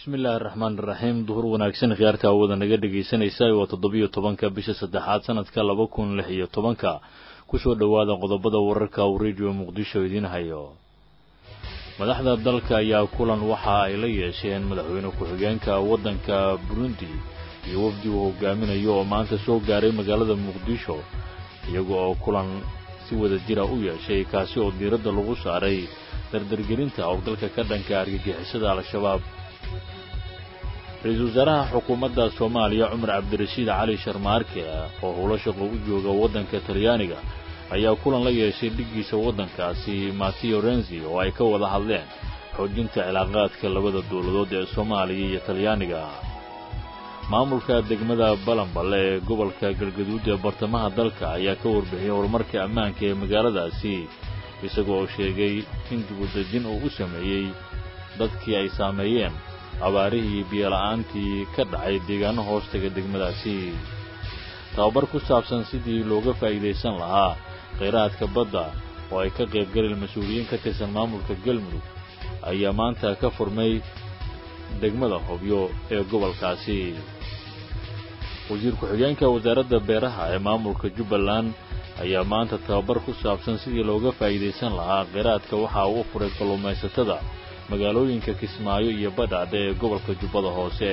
bismillaahi araxmaan iraxiim duhur wanaagsan khiyaarta awada naga dhegaysanaysa waa toddobiyo tobanka bisha saddexaad sanadka laba kun lix iyo tobanka kusoo dhowaada qodobada wararka uu rediyo muqdisho idiin hayo madaxda dalka ayaa kulan waxa ay la yeesheen madaxweyne ku-xigeenka waddanka burundi iyo wafdi uu hogaaminayo oo maanta soo gaaray magaalada muqdisho iyaga oo kulan si wada jira u yeeshay kaasi oo diiradda lagu saaray dardargelinta howlgalka ka dhanka argagixisada al-shabaab ra-iisul wasaaraha xukuumadda soomaaliya cumar cabdirashiid cali sharmaarke oo howlo shaqo u jooga waddanka talyaaniga ayaa kulan la yeeshay dhiggiisa waddankaasi mateo renzi oo ay ka wada hadleen xoojinta cilaaqaadka labada dowladood ee soomaaliya iyo talyaaniga maamulka degmada balanballe ee gobolka galgaduud ee bartamaha dalka ayaa ka warbixiyey horumarka ammaanka ee magaaladaasi isagoo oo sheegay in dibudejin uu u sameeyey dadkii ay saameeyeen abaarihii biyola'aantii ka dhacay deegaano hoostaga degmadaasi tababar ku saabsan sidii looga faa'iidaysan lahaa khayraadka badda oo ay ka qaybgaleen mas-uuliyiin ka tirsan maamulka galmudug ayaa maanta ka furmay degmada hobyo ee gobolkaasi wasiir ku-xigeenka wasaaradda beeraha ee maamulka jubbaland ayaa maanta tababar ku saabsan sidii looga faa'iidaysan lahaa kheyraadka waxa uu u furay kalluumaysatada magaalooyinka kismaayo iyo badhaadhe ee gobolka jubbada hoose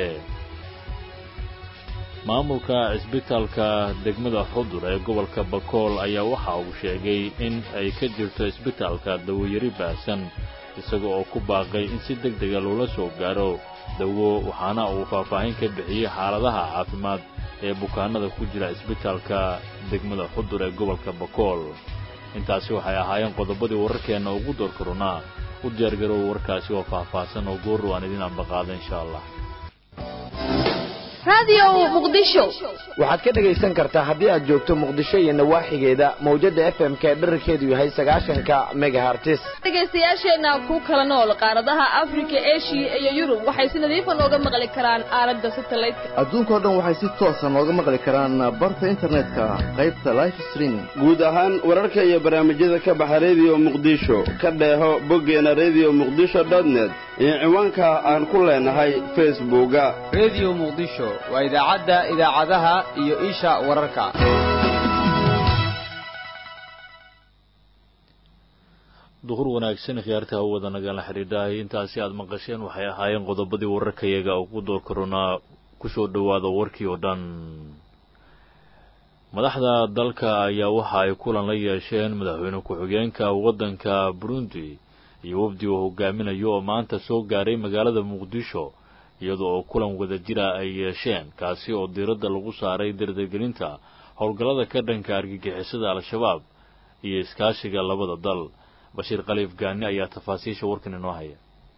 maamulka cisbitaalka degmada xudur ee gobolka bakool ayaa waxa uu sheegay in ay ka jirto cisbitaalka dawayari baahsan isaga oo ku baaqay in si deg dega loola soo gaaro dawo waxaana uu faahfaahin ka bixiyey xaaladaha caafimaad ee bukaanada ku jira cisbitaalka degmada xudur ee gobolka bakool intaasi waxay ahaayeen qodobadii wararkeenna ugu door karunaa u diyaargarow warkaasi oo faahfaahsan oo goorru aan idin ambaqaada insha allah waxaad ka dhegaysan kartaa haddii aad joogto muqdisho iyo nawaaxigeeda mawjadda f m k dherarkeedu yahay sagaashanka megahartis dhegaystayaasheenna ku kala nool qaaradaha afrika eshiya iyo yurub waxay si nadiifa nooga maqli karaan aalada satelliteka adduunkao dhan waxay si toosa nooga maqli karaan barta internetka qaybta life streaming guud ahaan wararka iyo barnaamijyada ka baxa rediyo muqdisho ka dheeho boggeena rediyo muqdisho dotnet iyo ciwaanka aan ku leenahay facebooka rediyo muqdisho waa idaacadda idaacadaha iyo isha wararka duhur wanaagsan khiyaarta hawada nagala xidhiidhahay intaasi aad maqasheen waxay ahaayeen qodobadii wararkayaga ugu door karonaa kusoo dhowaada warkii oo dhan madaxda dalka ayaa waxa ay kulan la yeesheen madaxweyne ku-xigeenka waddanka burundi iyo wafdi uu hogaaminayo oo maanta soo gaaray magaalada muqdisho iyada oo kulan wada jira ay yeesheen kaasi oo diiradda lagu saaray dardargelinta howlgallada ka dhanka argagixisada al-shabaab iyo iskaashiga labada dal bashiir khaliif gaani ayaa tafaasiisha warkan inoo haya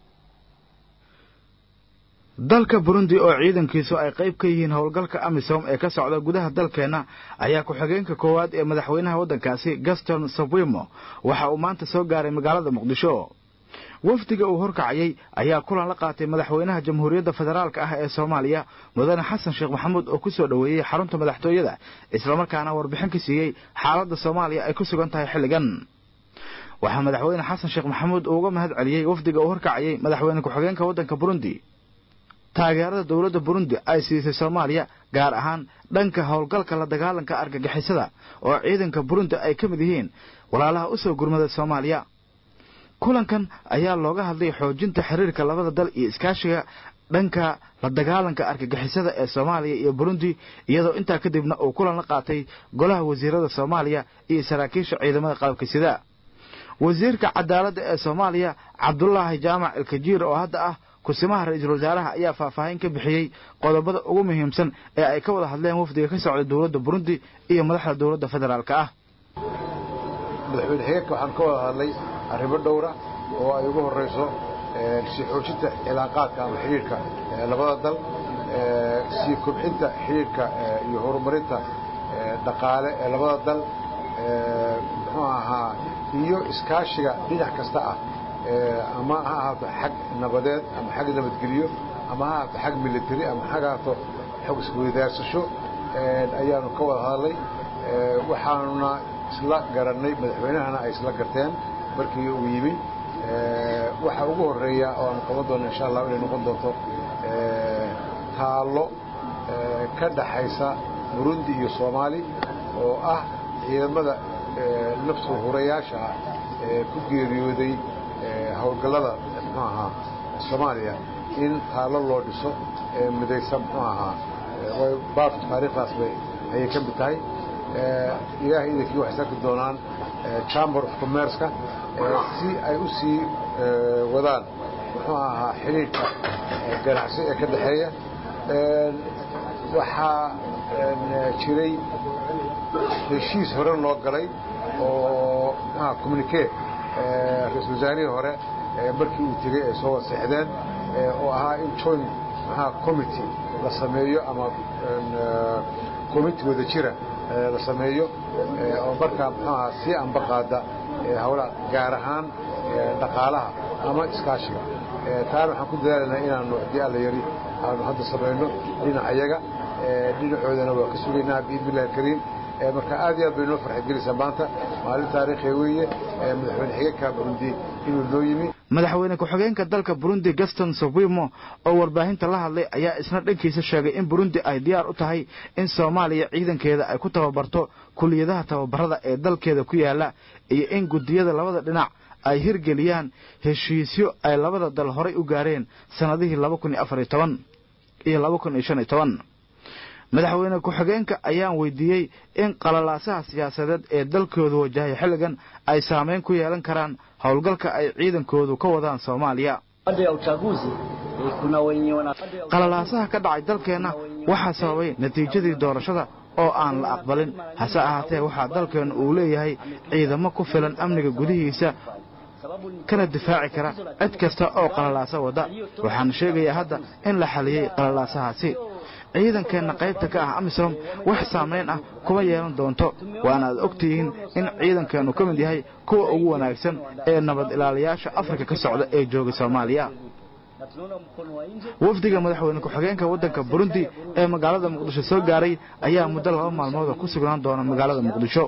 dalka burundi oo ciidankiisu ay qayb ka yihiin howlgalka amisom ee ka socda gudaha dalkeenna ayaa ku-xigeenka koowaad ee madaxweynaha waddankaasi gaston sabwimo waxa uu maanta soo gaaray magaalada muqdisho wafdiga uu horkacayay ayaa kulan la qaatay madaxweynaha jamhuuriyadda federaalk ah ee soomaaliya mudane xasan sheekh maxamuud oo ku soo dhoweeyey xarunta madaxtooyada islamarkaana warbixin ka siiyey xaaladda soomaaliya ay ku sugan tahay xilligan waxaa madaxweyne xasan sheekh maxamuud uu uga mahad celiyey wafdiga uu horkacayay madaxweyne ku-xigeenka waddanka burundi taageerada dowladda burundi ay siisay soomaaliya gaar ahaan dhanka howlgalka la dagaalanka argagixisada oo ciidanka burundi ay ka mid yihiin walaalaha u soo gurmada soomaaliya kulankan ayaa looga hadlay xoojinta xiriirka labada dal iyo iskaashiga dhanka la dagaalanka argagixisada ee soomaaliya iyo burundi iyadoo intaa kadibna uu kulan la qaatay golaha wasiirada soomaaliya iyo saraakiisha ciidamada qalabka sida wasiirka cadaaladda ee soomaaliya cabdulaahi jaamac ilkajiir oo hadda ah kusimaha ra-iisul wasaaraha ayaa faahfaahin ka bixiyey qodobada ugu muhiimsan ee ay ka wada hadleen wafdiga ka socda dowladda burundi iyo madaxda dowladda federaalk ah madaxweyne xigeenka waxaan ka wada hadlay arrimo dhowra oo ay ugu horrayso sii xoojinta cilaaqaadka ama xidhiirka labada dal sii kobxinta xidhiirka iyo horumarinta dhaqaale ee labada dal muxuu ahaa iyo iskaashiga dhinac kasta ah ama ha ahaato xag nabadeed ama xag nabadgelyo ama ha ahaato xag military ama ha ahaato xog isweydaarsasho ayaanu ka wada hadalnay waxaanuna isla garannay madaxweynahana ay isla garteen markii uu yimi waxa ugu horreeya oo aanu qaban doono insha allah inay noqon doonto taallo ka dhaxaysa burundi iyo soomaali oo ah ciidamada naftu hurayaasha ah ee ku geeriyooday howlgallada muxuu ahaa soomaaliya in taallo loo dhiso ee midaysan muxuu ahaa baartu taariikhdaas bay ayay ka mid tahay ilaahay idankii waxay sarki doonaan chamber of commerceka si ay u sii wadaan muxuu ahaa xidhiidhka ganacsi ee ka dhexeeya waxaa jiray heshiis hore loo galay oo mxuaha communique ra-isul wasaarihii hore markii uu tegey ay soo waseexdeen oo ahaa in joint mxuaha committee la sameeyo ama committee wada jira la sameeyo oo markaa mxuaha sii ambaqaada hawlaha gaar ahaan dhaqaalaha ama iskaashiga taana waxaan ku dadaalanaa inaanu haddii alla yari aanu hadda samayno dhinacayaga dhinacoodana waa ka sugaynaa biidni illahi alkariim marka aad iyo aad bay noo farxadgelaysaa maanta maalin taariikhiya weeye madaxweyne xigeenka burundi inuu noo yimi madaxweyne ku-xigeenka dalka burundi gaston sofimo oo warbaahinta la hadlay ayaa isna dhankiisa sheegay in burundi ay diyaar u tahay in soomaaliya ciidankeeda ay ku tababarto kuliyadaha tababarada ee dalkeeda ku yaala iyo in guddiyada labada dhinac ay hirgeliyaan heshiisyo ay labada dal horay u gaareen sannadihii laba kun iyo afariyo toban iyo laba kun iyo shan iyo toban madaxweyne ku-xigeenka ayaan weydiiyey in qalalaasaha siyaasadeed ee dalkoodu wajahay xilligan ay saamayn ku yeelan karaan howlgalka ay ciidankoodu ka wadaan soomaaliya qalalaasaha ka dhacay dalkeenna waxaa sababay natiijadii doorashada oo aan la aqbalin hase ahaatee waxaa dalkeennu uu leeyahay ciidamo ku filan amniga gudihiisa kana difaaci kara cid kasta oo qalalaasa wadda waxaan sheegayaa hadda in la xaliyey qalalaasahaasi ciidankeenna qaybta ka ah amisom wax saamayn ah kuma yeelan doonto waana aad og tihiin in ciidankeennu ka mid yahay kuwa ugu wanaagsan ee nabad ilaaliyaasha afrika ka socda ee jooga soomaaliya wafdiga madaxweyne ku-xigeenka waddanka burundi ee magaalada muqdisho soo gaaray ayaa muddo laba maalmooda ku sugnaan doona magaalada muqdisho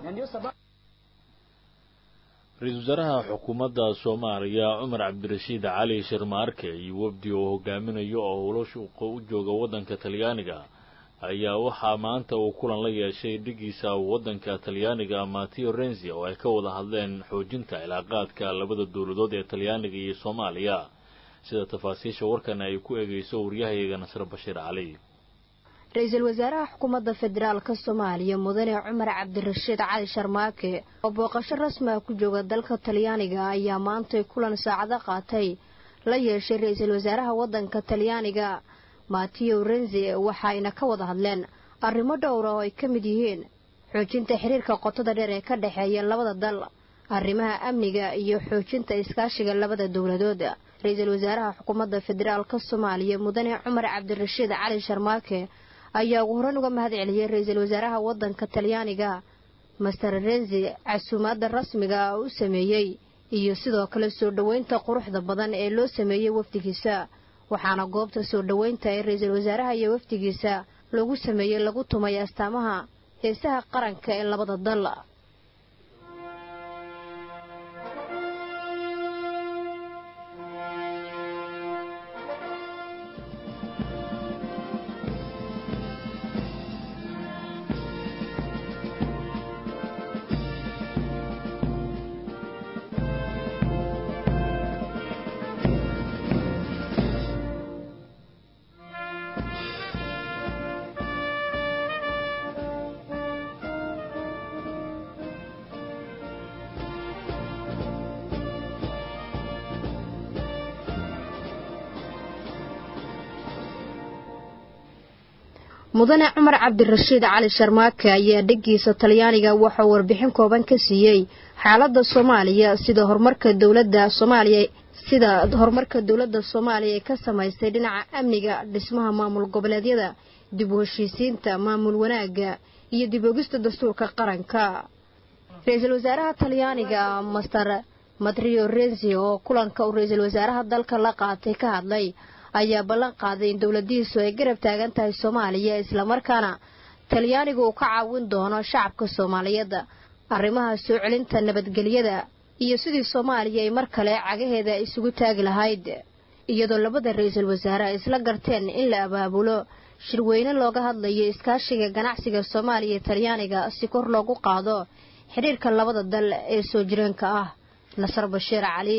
ra-iisul wasaaraha xukuumadda soomaaliya cumar cabdirashiid cali sharmaarke iyo wafdi oo hogaaminayo oo howlashuuqa u jooga waddanka talyaaniga ayaa waxaa maanta uu kulan la yeeshay dhigiisa waddanka talyaaniga mateo renzi oo ay ka wada hadleen xoojinta cilaaqaadka labada dowladood ee talyaaniga iyo soomaaliya sida tafaasiisha warkan ay ku eegayso waryahayaga nasre bashiir cali ra-iisul wasaaraha xukuumadda federaalka soomaaliya mudane cumar cabdirashiid cali sharmaake oo booqasho rasmi ah ku jooga dalka talyaaniga ayaa maantay kulan saacado qaatay la yeeshay ra-iisul wasaaraha waddanka talyaaniga mateo renzi waxaayna ka wada hadleen arrimo dhowra oo ay ka mid yihiin xoojinta xiriirka qotada dheer ee ka dhexeeya labada dal arrimaha amniga iyo xoojinta iskaashiga labada dowladood ra-iisul wasaaraha xukuumadda federaalka soomaaliya mudane cumar cabdirashiid cali sharmaake ayaa ugu horan uga mahad celiyey ra-iisul wasaaraha waddanka talyaaniga master renzi casuumaadda rasmiga ah u sameeyey iyo sidoo kale soo dhoweynta quruxda badan ee loo sameeyey wafdigiisa waxaana goobta soo dhoweynta ee ra-iisul wasaaraha iyo wafdigiisa lagu sameeyey lagu tumay astaamaha heesaha qaranka ee labada dal mudane cumar cabdirashiid cali sharmaake ayaa dheggiisa talyaaniga waxauu warbixin kooban ka siiyey xaaladda soomaaliya sida horumarka dowladda soomaaliya sida horumarka dowladda soomaaliya ee ka samaystay dhinaca amniga dhismaha maamul goboleedyada dib u heshiisiinta maamul wanaagga iyo dib ogista dastuurka qaranka ra-iisul wasaaraha talyaaniga master matrio renzi oo kulanka uu ra-iisul wasaaraha dalka la qaatay ka hadlay ayaa ballan qaaday in dowladihiisu ay garab taagan tahay soomaaliya islamarkaana talyaanigu uu ka caawin doono shacabka soomaaliyeed arrimaha soo celinta nabadgelyada iyo sidii soomaaliya ay mar kale cagaheeda isugu taagi lahayd iyadoo labada ra-iisul wasaare ay isla garteen in la abaabulo shirweyne looga hadlayo iskaashiga ganacsiga soomaaliya iyo talyaaniga si kor loogu qaado xidhiirka labada dal ee soo jireenka ah nasar bashiir cali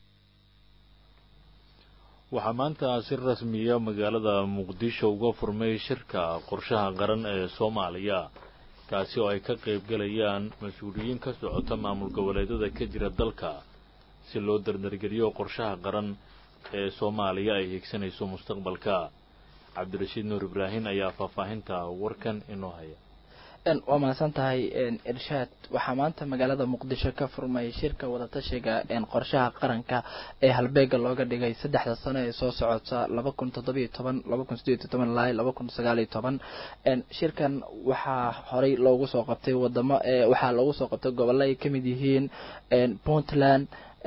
waxaa maanta si rasmiya magaalada muqdisho uga furmay shirka qorshaha qaran ee soomaaliya kaasi oo ay ka qaybgalayaan mas-uuliyiin ka socota maamul goboleedyada ka jira dalka si loo dardargeliyo qorshaha qaran ee soomaaliya ay higsanayso mustaqbalka cabdirashiid nuur ibraahim ayaa faahfaahinta warkan inoo haya waa mahadsan tahay irshaad waxaa maanta magaalada muqdisho ka furmay shirka wadatashiga qorshaha qaranka ee halbeega looga dhigay saddexda sano ee soo socota laba kun toddobiyo toban laba kun sideed iyo toban ilaa laba kun sagaaliyo toban shirkan waxaa horey loogu soo qabtay wadamo waxaa loogu soo qabtay gobollo ay kamid yihiin puntland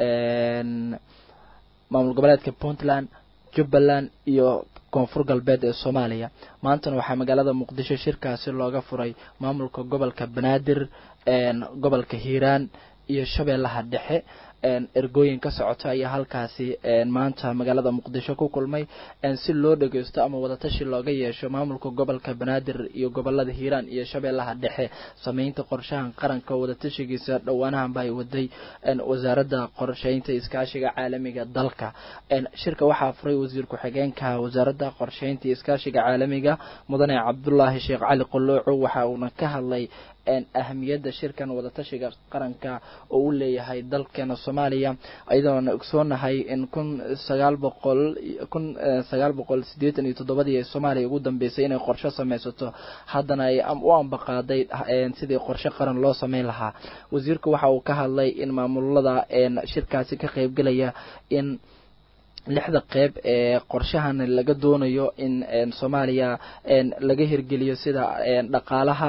maamul goboleedka puntland jubbaland iyo koonfur galbeed ee soomaaliya maantana waxaa magaalada muqdisho shirkaasi looga furay maamulka gobolka banaadir gobolka hiiraan iyo shabeellaha dhexe ergooyin ka socota ayaa halkaasi maanta magaalada muqdisho ku kulmay si loo dhageysto ama wadatashi looga yeesho maamulka gobolka banaadir iyo gobolada hiiraan iyo shabeellaha dhexe sameynta qorshahan qaranka wadatashigiisa dhowaanahanba ay waday wasaaradda qorsheynta iskaashiga caalamiga dalka shirka waxaa furay wasiir ku-xigeenka wasaaradda qorsheynta iskaashiga caalamiga mudane cabdulaahi sheekh cali qolooco waxa uuna ka hadlay ahamiyadda shirkan wadatashiga qaranka oo u leeyahay dalkeena soomaaliya iyadoona ogsoonahay in kun sagaal boqol kun sagaal boqol siddeetan iyo toddobadii ee soomaaliya ugu dambeysay inay qorshe sameysato haddana ay u ambaqaaday sidii qorshe qaran loo sameyn lahaa wasiirku waxa uu ka hadlay in maamulada shirkaasi ka qeybgelaya in lixda qeyb ee qorshahan laga doonayo in soomaaliya laga hirgeliyo sida dhaqaalaha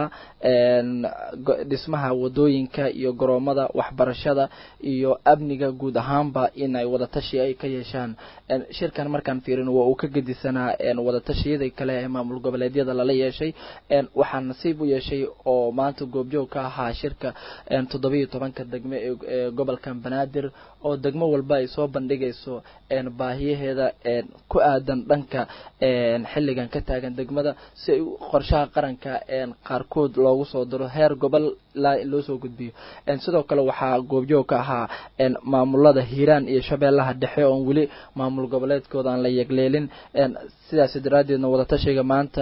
dhismaha wadooyinka iyo garoomada waxbarashada iyo amniga guud ahaanba in ay wadatashi ay ka yeeshaan shirkan markaan fiirin waa uu ka gedisanaa wadatashiyada kale ee maamul goboleedyada lala yeeshay waxaa nasiib u yeeshay oo maanta goobjoog ka ahaa shirka toddobiyo tobanka degme ee gobolkan banaadir oo degmo walba ay soo bandhigayso baahiyaheeda ku aadan dhanka xilligan ka taagan degmada si ay qorshaha qaranka qaarkood loogu soo diro heer gobol ilaa loo soo gudbiyo sidoo kale waxaa goobjoog ka ahaa maamulada hiiraan iyo shabeellaha dhexe oon weli maamul goboleedkooda aan la yegleelin sidaas daraaddeedna wadatashiga maanta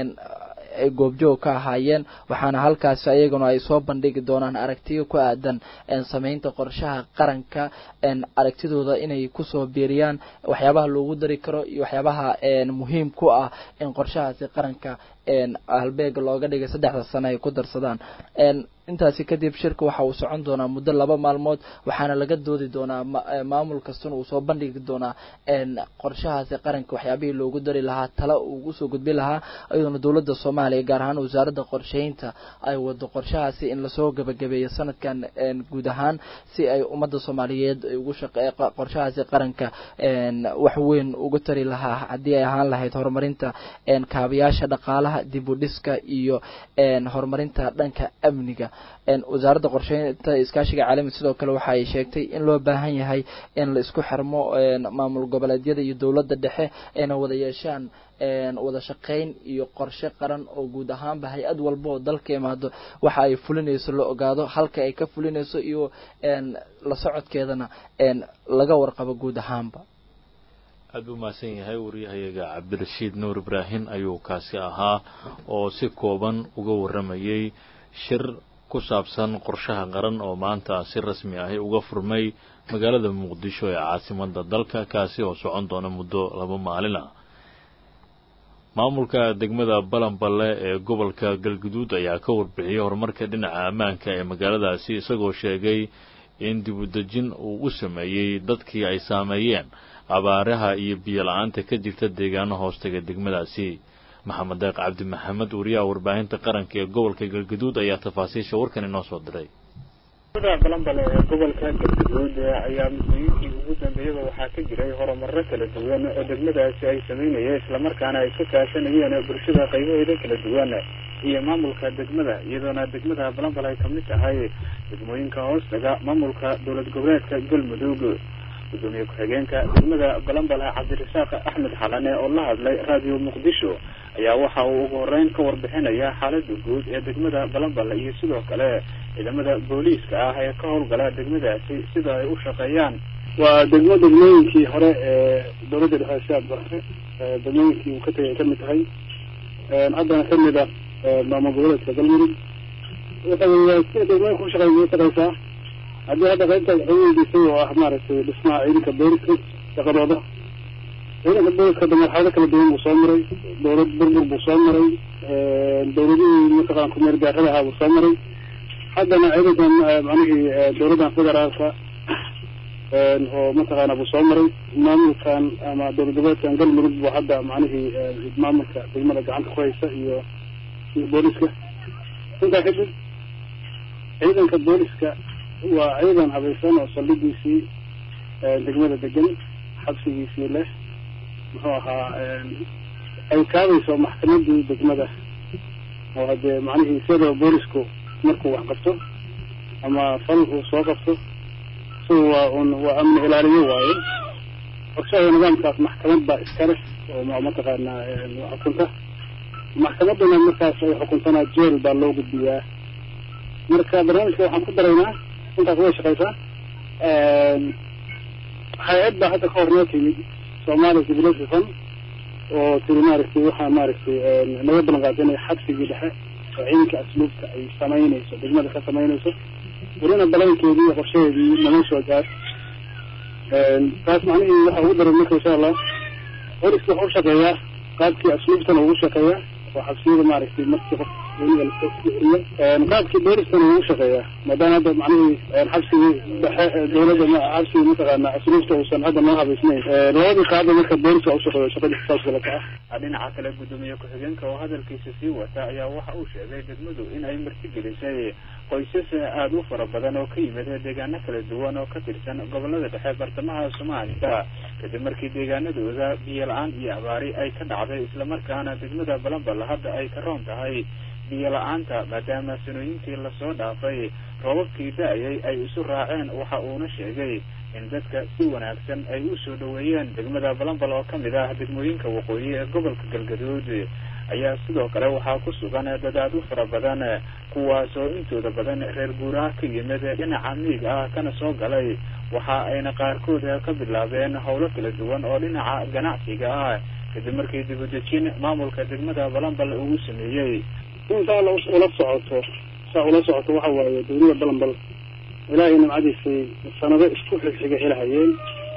ay goobjoog ka ahaayeen waxaana halkaasi ayaguna ay soo bandhigi doonaan aragtiyo ku aadan sameynta qorshaha qaranka aragtidooda inay kusoo biiriyaan waxyaabaha loogu dari karo iyo waxyaabaha muhiim ku ah in qorshahaasi qaranka halbeega looga dhigay saddexda sano ay ku darsadaan intaasi kadib shirka waxa uu socon doonaa muddo laba maalmood waxaana laga doodi doonaa maamul kastana uu soo bandhigi doonaa qorshahaasi qaranka waxyaabihii loogu dari lahaa tala uu usoo gudbi lahaa iyadoona dowladda soomaaliya gaar ahaan wasaaradda qorsheynta ay wado qorshahaasi in lasoo gabagabeeyo sanadkan guud ahaan si ay ummadda soomaaliyeed ugu shaqe qorshahaasi qaranka wax weyn ugu tari lahaa haddii ay ahaan lahayd horumarinta kaabayaasha dhaqaalaha dib u dhiska iyo horumarinta dhanka amniga wasaaradda qorsheynta iskaashiga caalamiga sidoo kale waxa ay sheegtay in loo baahan yahay in la isku xirmo maamul goboleedyada iyo dowladda dhexe ayna wada yeeshaan wada shaqayn iyo qorshe qaran oo guud ahaanba hay-ad walba oo dalka imaado waxa ay fulinayso la ogaado halka ay ka fulinayso iyo la socodkeedana laga warqabo guud ahaanba aad buu mahadsan yahay waryahayaga cabdirashiid nuur ibraahim ayuu kaasi ahaa oo si kooban uga warramayay shir ku saabsan qorshaha qaran oo maanta si rasmi ahi uga furmay magaalada muqdisho ee caasimada dalka kaasi oo socon doona muddo laba maalin ah maamulka degmada balanballe ee gobolka galguduud ayaa ka warbixiyey horumarka dhinaca ammaanka ee magaaladaasi isagoo sheegay in dibudejin uu u sameeyey dadkii ay saameeyeen abaaraha iyo biyo la-aanta ka jirta deegaano hoostaga degmadaasi maxamed deeq cabdi maxamed wariyaha warbaahinta qaranka ee gobolka galguduud ayaa tafaasiisha warkan inoo soo diray degmada balambale ee gobolka galguduud ayaa muddooyinkii ugu dambeeyaba waxaa ka jiray horumaro kala duwan oo degmadaasi ay sameynayeen islamarkaana ay ka kaashanayeen bulshada qaybaheeda kala duwan iyo maamulka degmada iyadoona degmada balambale ay kamid tahay degmooyinka hoostaga maamulka dowlad goboleedka galmudug gudoomiye ku-xigeenka degmada balambal cabdirasaaq axmed xalane oo la hadlay radio muqdisho ayaa waxa uu ugu horeyn ka warbixinaya xaalada guud ee degmada balambal iyo sidoo kale ciidamada booliiska ah ee ka howlgala degmadaasi sida ay u shaqeeyaan waa degmo degmooyinkii hore ee dowladda dhexe siaad barre degmooyinkii uu ka tegay ay kamid tahay haddana kamid ah maamul goboleedka galmudug sida degmooyinka ushaqey shaqeysaa haddii hadda qaybta waxay weydiisay oo ah maaragtay dhismaha ciidanka booliska shaqadooda ciidanka booliska de marxalado kala duwan buu soo maray dowlad burbur buu soo maray dowladihii mataqana kumeer gaarada ahaa buu soo maray haddana ciidankan macnihii dowladdan federaalka oo mataqaana buu soo maray maamulkan ama dowlad goboleedkan galmudug buu hadda macnihii maamulka degmada gacanta ku haysa iyo iyo booliska intaa kadib ciidanka booliska waa ciidan habaysan oo saldhigiisii degmada degan xabsigiisii leh muxuu ahaa ay kaabayso maxkamadii degmada oo hadee macnihii isagoo boolisku markuu wax qabto ama fal uu soo qabto isaga waa un waa amni ilaaliyo waaye ogshada nidaamkaas maxkamad baa iska leh oo mataqaanaa xukunta maxkamaduna markaas ay xukuntana jeel baa loo gudbiyaa marka barnaamijka waxaan ku daraynaa intaas way shaqeysaa hay-ad baa hadda ka hor noo timid somalia civilation fund oo tiri maaragtay waxaa maaragtay naga balan qaadinaya xabsigii dhexe oo ciidanka asluubta ay samaynayso degmada ka samaynayso welina balankeedii iyo qorshaheedii nama soo gaar taas macnihii waxa ugu daran marka insha allah boliska waxa u shaqeeyaa qaabkii asluubtana ugu shaqeeyaa oo xabsiyada maaragtay markii qof qaabkii booliskana ugu shaqeeyaa maadaama hadda macnihii xabsigii dhexe dowladda xabsigii mataqaana asluubta uusan hadda noo habaysnayn labadii qaaba marka booliska ushaqeeyo shaqadii saas galata ah dhinaca kale gudoomiye ku-xigeenka oo hadalkiisa sii wata ayaa waxa uu sheegay degmadu in ay martigelisay qoysas aada u fara badan oo ka yimid deegaano kala duwan oo ka tirsan gobolada dhexe bartamaha soomaaliya kadib markii deegaanadooda biyo la-aan iyo abaari ay ka dhacday islamarkaana degmada balambal hadda ay ka roon tahay biyo la-aanta maadaama sanooyinkii lasoo dhaafay roobabkii da-ayay ay isu raaceen waxa uuna sheegay in dadka si wanaagsan ay u soo dhaweeyeen degmada balambal oo kamid ah degmooyinka waqooyi ee gobolka galgaduud ayaa sidoo kale waxaa ku sugan dadaad u fara badan kuwaasoo intooda badan reer guuraha ka yimid dhinaca miig ah kana soo galay waxa ayna qaarkood ka bilaabeen howlo kala duwan oo dhinaca ganacsiga ah kadib markii dibudejin maamulka degmada balambal uu sameeyey intaa ula socoto saa ula socoto waxa waaye dowlada balambal ilaahay nimcadiisay sanado isku xigxiga helahayeen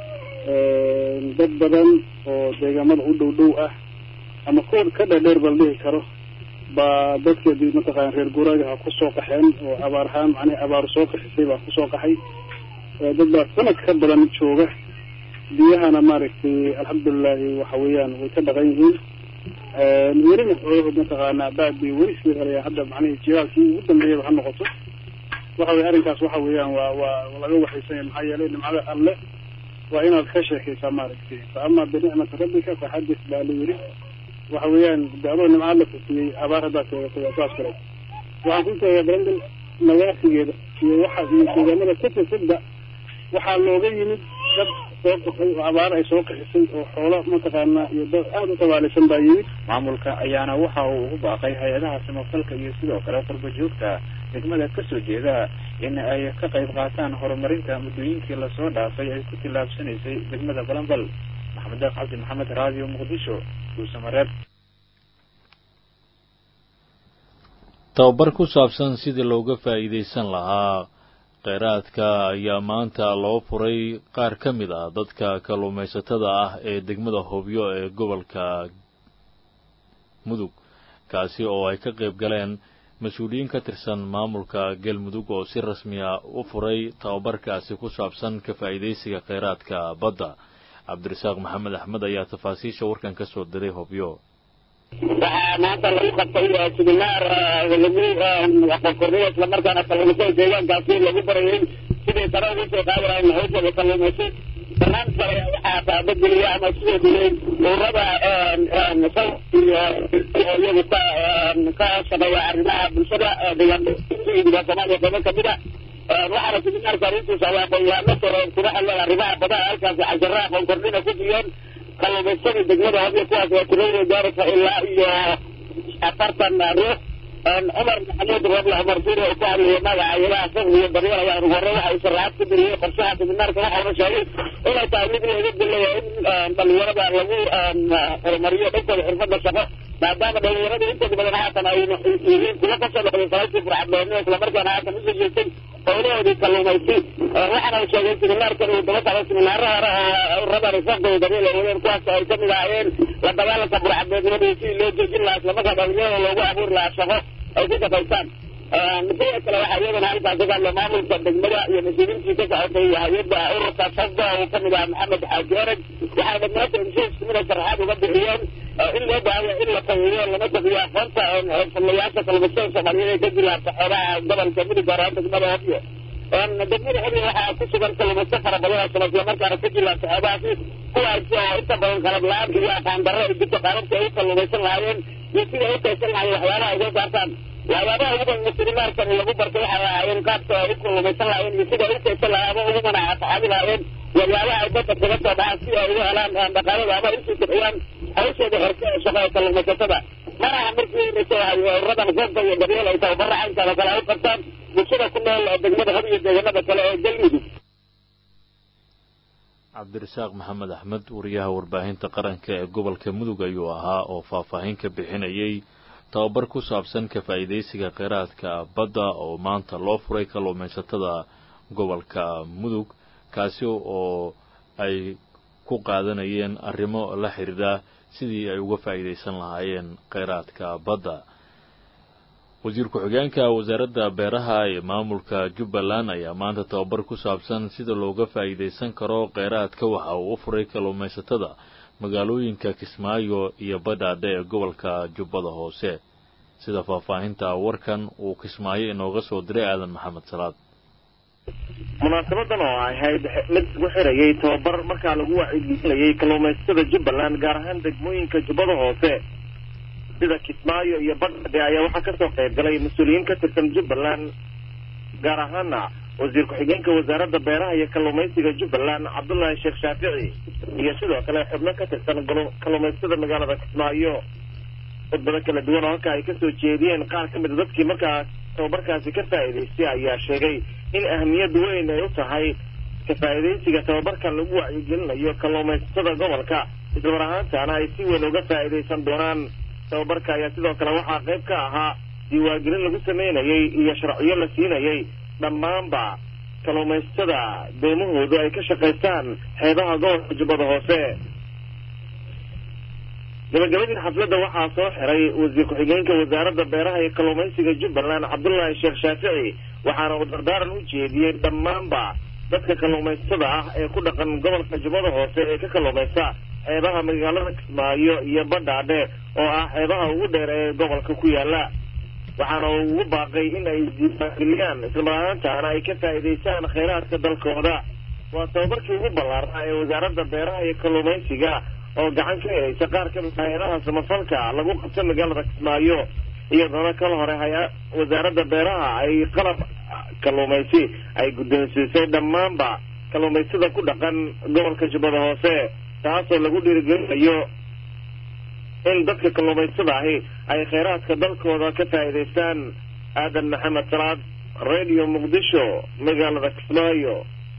dad badan oo deegaamada u dhow dhow ah ama kuwa ka dhadheer bal dhihi karo baa dadkeedii mataqana reer guuraagaha kusoo qaxeen oo abaar ahaan macnihi abaar soo qaxisay baa kusoo qaxay dad baa sanad ka badan jooga biyahana maaragtay alxamdulilahi waxa weeyaan way ka dhaqan yihiin welina xoolahood mataqaanaa baad bay weli sii helayaan hadda macnihi jilaalkii ugu dambeeyaba ha noqoto waxa weye arrinkaas waxa weeyaan waa waa laga waxaysanya maxaa yeelay nimcada alle waa inaad ka sheekaysaa maaragtay fa ama binicmati rabbika faxadis baa la yiri waxa weeyaan de adoo nimca alla kusiyey abaar haddaad sheegatay waa saas kale waxaan ku sheegay brandel nawaasigeeda iyo waxa iyo deegaamada ka tirsadda waxaa looga yimid dad soo qaxay oo abaar ay soo qaxisay oo xoolo mataqaanaa iyo dad aada u tabaalaysan baa yimid maamulka ayaana waxa uu ugu baaqay hay-adaha samafalka iyo sidoo kale qurba joogta degmada kasoo jeeda in ay ka qayb qaataan horumarinta muddooyinkii lasoo dhaafay ay ku tillaabsanaysay degmada balambal maxamed deeq cabdi maxamed radio muqdisho duusamareeb tababar ku saabsan sidii looga faa'iidaysan lahaa kheyraadka ayaa maanta loo furay qaar ka mid ah dadka kalluumaysatada ah ee degmada hobyo ee gobolka mudug kaasi oo ay ka qayb galeen mas-uuliyiin ka tirsan maamulka galmudug oo si rasmiya u furay tababarkaasi ku saabsan ka faa'iidaysiga kheyraadka badda cabdirasaaq maxamed axmed ayaa tafaasiisha warkan ka soo diray hobyo waxaa maanta lagu qabtay siminaar lagu aqoonkorniyo islamarkaana kalluumaysatada deegaankaasi lagu barayay sidii sare ugu soo qaadi lahayn hawshooda kalluumaysi barnaamij kale waxaa taabageliya ama sidoo kale ururada sal iyo iyagu ka ka shaqeeya arrimaha bulshada deegaanka soomaaliya qaybo kamid a waxaana siminaarka arrintiisa ay aqoon-yahano sare kula hadleen arrimaha badaha halkaasi cashara aqoon kordhina ku siiyeen kalluumaysadii degmada hadiyo kuwaas oo tiradooda gaaraysa ilaa iyo afartan ruux cumar maxamuud roble cumar suure oo ku hadlayay magaca ilaha fiqdi iyo daryeel ayaa ugu horey waxa uu sharaxaad ku diriyey qorshaha siminaarka waxauna sheegay inay tahay mid looga dilayo in dhalinyarada lagu horumariyo dhankooda xirfada shaqo maadaama dhalinyarada intooda badan haatan ay yihiin kuwa kasoo noqday salaadii burcadbeeno islamarkaana haatan usoo jeestay howlahoodii kalluumaysi waxaana uu sheegay siminaarkan uu daba socday siminaaro hore oo rabaan fiqdi daryeel ay wadeen kuwaas ay kamid ahaayeen la dagaalanka burcadbeednimada sidii loo joojin lahaa islamarkaa dhalinyarada loogu abuuri lahaa shaqo ay ku shaqaystaan sidoo kale waxaa iyadana halkaasi ka hadla maamulka degmada iyo mas-uuliyiintii ka socotay hay-adda ururka sasda uu kamid ahaa maxamed xaaji ereg waxay dhammaanta heshiiskumida sharaxaad uga bixiyeen in loo baahaya in la tagiyo lama tagiyo aqoonta xirfadlayaasha kalluumaystada soomaaliyeed ee ka jilaabta xoogaha gobolka midug gaar ahaan degmada hobyo degmada hobyo waxaa ku sugan kalluumaysto fara badan oo sala islamarkaana ka jilaabta xoogahaasi kuwaas oo inta badan qalab la-aan iyo aqaan darro ay jirto qaababka ay u kalluumaysan lahaayeen iyo sida ay u kaysan lahaayeen waxyaabaha ay soo saartaan waxyaabaha ugu badan siminaarkan lagu bartay waxay ahaayeen qaabka ay u kalluumaysan lahaayeen iyo sida ay u kaysan lahaayeen ama ugu manaacafaxaadi lahaayeen waxyaabaha ay badda kaga soo baxaan si ay ugu helaan dhaqaalada ama usii kiciyaan hawshooda xirka ee shaqo ee kalluumaysatada maraha markii horeysa waxay ururadan fanta iyo daryeel ay tababara caynkaada kale ay u qabtaan bulshada ku nool degmada hab iyo deegaanada kale ee galmudug cabdirasaaq maxamed axmed wariyaha warbaahinta qaranka ee gobolka mudug ayuu ahaa oo faahfaahin ka bixinayay tababar ku saabsan ka faa'iidaysiga kheyraadka badda oo maanta loo furay kalluumaysatada gobolka mudug kaasi oo ay ku qaadanayeen arrimo la xidhiidha sidii ay uga faa'iidaysan lahaayeen kheyraadka badda wasiir ku-xigeenka wasaaradda beeraha ee maamulka jubbaland ayaa maanta tababar ku saabsan sida looga faa'iidaysan karo kheyraadka waxa uu u furay kalluumaysatada magaalooyinka kismaayo iyo badhaadhe ee gobolka jubbada hoose sida faahfaahinta warkan uu kismaayo inooga soo diray aadan maxamed salaad munaasabadan oo ahayd mid lagu xirayay tababar markaa lagu wacyigelinayay kalluumaysatada jubbaland gaar ahaan degmooyinka jubbada hoose sida kismaayo iyo badhadhe ayaa waxaa kasoo qayb galay mas-uuliyiin ka tirsan jubbaland gaar ahaana wasiir ku-xigeenka wasaaradda beeraha iyo kalluumaysiga jubbaland cabdullaahi sheekh shaafici iyo sidoo kale xubno ka tirsan kalluumaysatada magaalada kismaayo khudbado kala duwan oo halka ay kasoo jeediyeen qaar ka mida dadkii markaas tababarkaasi ka faa'iidaystay ayaa sheegay in ahmiyad weyn ay u tahay ka faa'iidaysiga tababarkan lagu wacyigelinayo kalluumaysatada gobolka islamar ahaantaana ay si weyn uga faa'iidaysan doonaan tababarka ayaa sidoo kale waxaa qayb ka ahaa diiwaangelin lagu sameynayay iyo sharciyo la siinayay dhammaanba kalluumaysatada doomahoodu ay ka shaqaystaan xeebaha gobolka jubbada hoose gabagabadii xafladda waxaa soo xiray wasiir ku-xigeenka wasaaradda beeraha iyo kalluumaysiga jubbaland cabdullaahi sheekh shaafici waxaana uu dardaaran u jeediyey dhammaanba dadka kalluumaysatada ah ee ku dhaqan gobolka jubbada hoose ee ka kalluumaysta xeebaha magaalada kismaayo iyo badhaadhe oo ah xeebaha ugu dheer ee gobolka ku yaala waxaana uu ugu baaqay in ay diiwaangeliyaan islamar ahaantaana ay ka faa'iidaystaan kheyraadka dalkooda waa tababarkii ugu ballaarnaa ee wasaaradda beeraha iyo kalluumaysiga oo gacan ka helaysa qaar ka mid hay-adaha samafalka lagu qabta magaalada kismaayo iyadoona kala hore hay wasaaradda beeraha ay qalab kalluumaysi ay guddoonsiisay dhammaanba kalluumaysada ku dhaqan gobolka jubbada hoose taasoo lagu dhiirigelinayo in dadka kalluumaysada ahi ay kheyraadka dalkooda ka faa'iidaystaan aadan maxamed salaad radio muqdisho magaalada kismaayo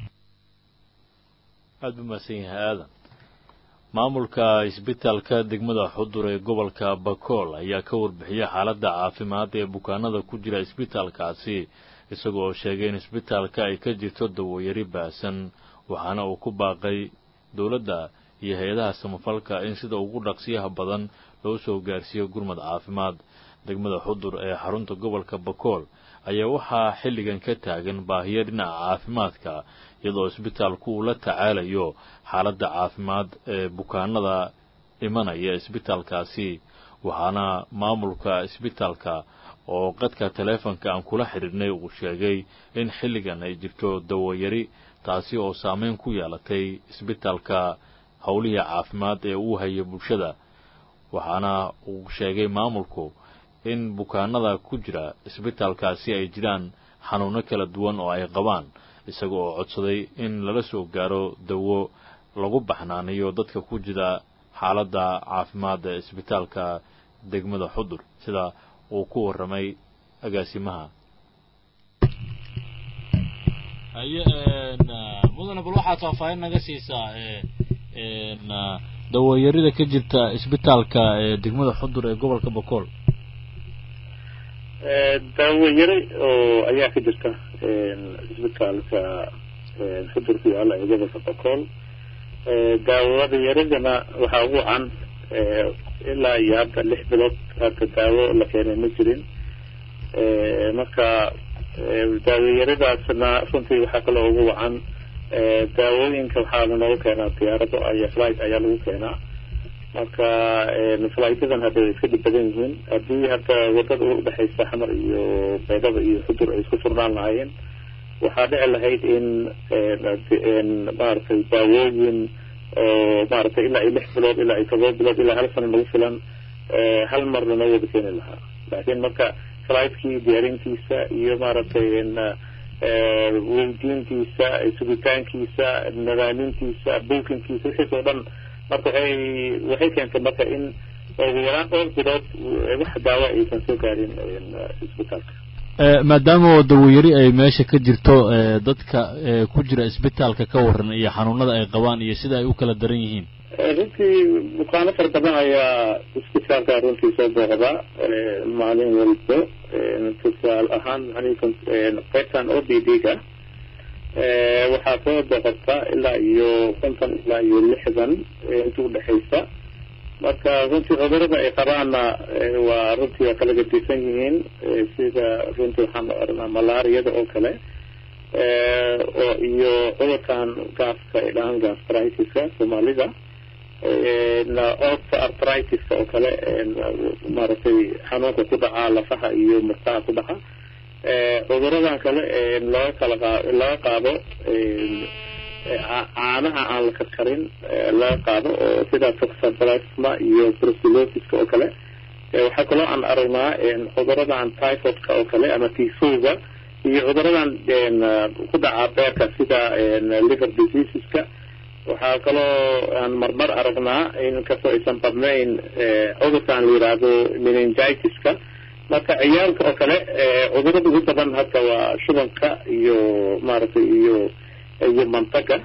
aada u mahadsan yahay aadan maamulka isbitaalka degmada xudur ee gobolka bakool ayaa ka warbixiyay xaaladda caafimaad ee bukaanada ku jira isbitaalkaasi isagoo sheegay in isbitaalka ay ka jirto dawoyari baasan waxaana uu ku baaqay dowladda iyo hay-adaha samafalka in sida ugu dhaqsiyaha badan loo soo gaarsiiyo gurmad caafimaad degmada xudur ee xarunta gobolka bakool ayaa waxaa xilligan ka taagan baahiyo dhinaca caafimaadka iyadoo isbitaalku uu la tacaalayo xaaladda caafimaad ee bukaanada imanaya isbitaalkaasi waxaana maamulka isbitaalka oo qadka taleefonka aan kula xidhiidhnay uu sheegay in xilligan ay jirto dawoyari taasi oo saameyn ku yeelatay isbitaalka howlihii caafimaad ee uu haya bulshada waxaana uu sheegay maamulku in bukaanada ku jira isbitaalkaasi ay jiraan xanuuno kala duwan oo ay qabaan isaga oo codsaday in lala soo gaaro dawo lagu baxnaaniyo dadka ku jira xaaladda caafimaadda isbitaalka degmada xudur sida uu ku warramay agaasimaha haye mudane bal waxaad faahfaahin naga siisaa dawayarida ka jirta isbitaalka degmada xudur ee gobolka bokool daawayare oo ayaa ka jirta isbitaalka xudur ku yaala ee gobolka bokool daawada yaradana waxaa ugu can ilaa iyo hadda lix bilood hadda daawo la keenay ma jirin marka daawayaradaasna runtii waxaa kaloo ugu wacan daawooyinka waxaa lanooga keenaa diyaarado iyo flight ayaa lagu keenaa marka flightyadan hadda way iska dhib badan yihiin haddii hadda wadada udhexaysa xamar iyo baydhaba iyo xudur ay isku furnaan lahaayeen waxaa dhici lahayd in maaragtay daawooyin oo maaragtay ilaa iyo lix bilood ilaa iyo todoba bilood ilaa hal sano nagu filan hal mar lanoo wada keeni lahaa laakiin marka fligtkii diyaarintiisa iyo maaragtay weydiintiisa sugitaankiisa nadaamintiisa buukinkiisa wixiis oo dhan marka waxay waxay keentay marka in ugu yaraan dhowr bilood wax daawo aysan soo gaarin isbitaalka maadaama oo dawayari ay meesha ka jirto dadka ku jira isbitaalka ka waran iyo xanuunada ay qabaan iyo sida ay u kala daran yihiin runtii bukaano fara badan ayaa isbitaalka runtii soo booqda maalin walbo tusaal ahaan qaybtan o b d ga waxaa soo booqata ilaa iyo konton ilaa iyo lixdan inta udhexaysa marka runtii cudurada ay qabaanna waa runtii waa kala gadisan yihiin sida runtii waxaan oranaa malaariyada oo kale oo iyo cudurkan gaaska ay dhahaan gastritiska soomaalida orta artritiska oo kale maaragtay xanuunka ku dhaca lafaha iyo murtaha ku dhaca cuduradan kale laga kala qa laga qaado caanaha aan la karkarin laga qaado oo sida toxoplasma iyo brucellosis oo kale waxaa kaloo aan aragnaa cuduradan typhoidka oo kale ama tisoga iyo cuduradan ku dhaca beerka sida liver diseaseska waxaa kaloo aan marmar aragnaa inkastoo aysan badnayn cudurkan la yidhaahdo meningitiska marka ciyaalka oo kale cudurada ugu badan hadda waa shubanka iyo maaragtay iyo iyo mantaga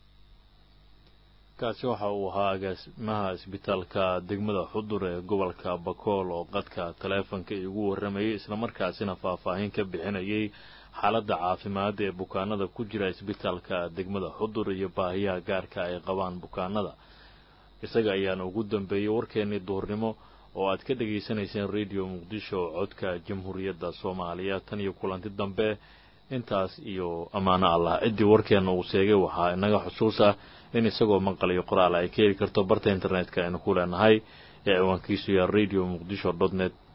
kaasi waxa uu ahaa agaasimaha isbitaalka degmada xudur ee gobolka bakool oo qadka taleefonka igu warramayay islamarkaasina faahfaahin ka bixinayay xaaladda caafimaad ee bukaanada ku jira isbitaalka degmada xudur iyo baahiyaha gaarka ay qabaan bukaanada isaga ayaana ugu dambeeyey warkeennii duhurnimo oo aad ka dhegaysanayseen radio muqdisho codka jamhuuriyadda soomaaliya tan iyo kulanti dambe intaas iyo ammaano allah ciddii warkeenna uu sheegay waxaa inaga xusuusa in isagoo maqal iyo qoraal ay ka heli karto barta internetka aynu ku leenahay ee ciwaankiisu yaha radio muqdisho dot net